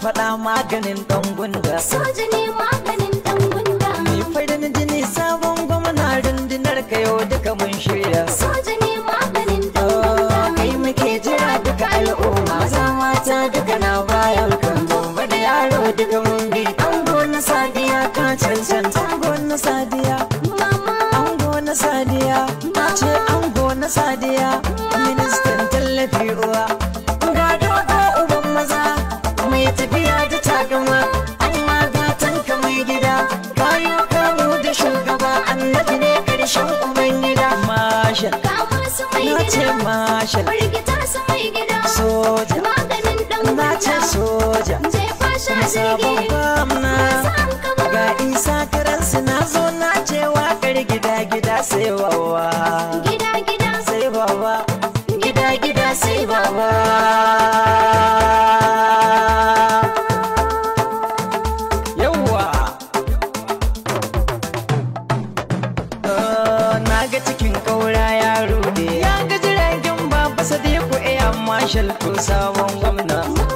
faɗa maganin ɗan gunda soja ne maganin dan gunda mai farin jini sabon gwamna rundunar ka yau duka mun shirya soja ne maganin dan gunda kai muke jira duka al'umma maza mata duka na bayan kan babba da yaro duka mun bi ango na sadiya ka cancanta ango na sadiya mama ango na sadiya na ce ango na sadiya ministan tallafi uwa ga dogo uban maza mai tafiya da takama amma gatan ka mai gida kayo kamu da shugaba annabi ne karshen uban gida mashal kama su mai na ce gida mashal firgita su mai gida soja maganin dan na ce gunda soja jefa shi a sabon jirgi gwamna masu an kama ga isa karansu na zo na ce wakar gida gida sai wawa gida gida sai baba gida gida sai baba yawwa Ah, na ga cikin kaura ya rude ya ga jiragen baba sadiku iya marshal ko sabon gwamna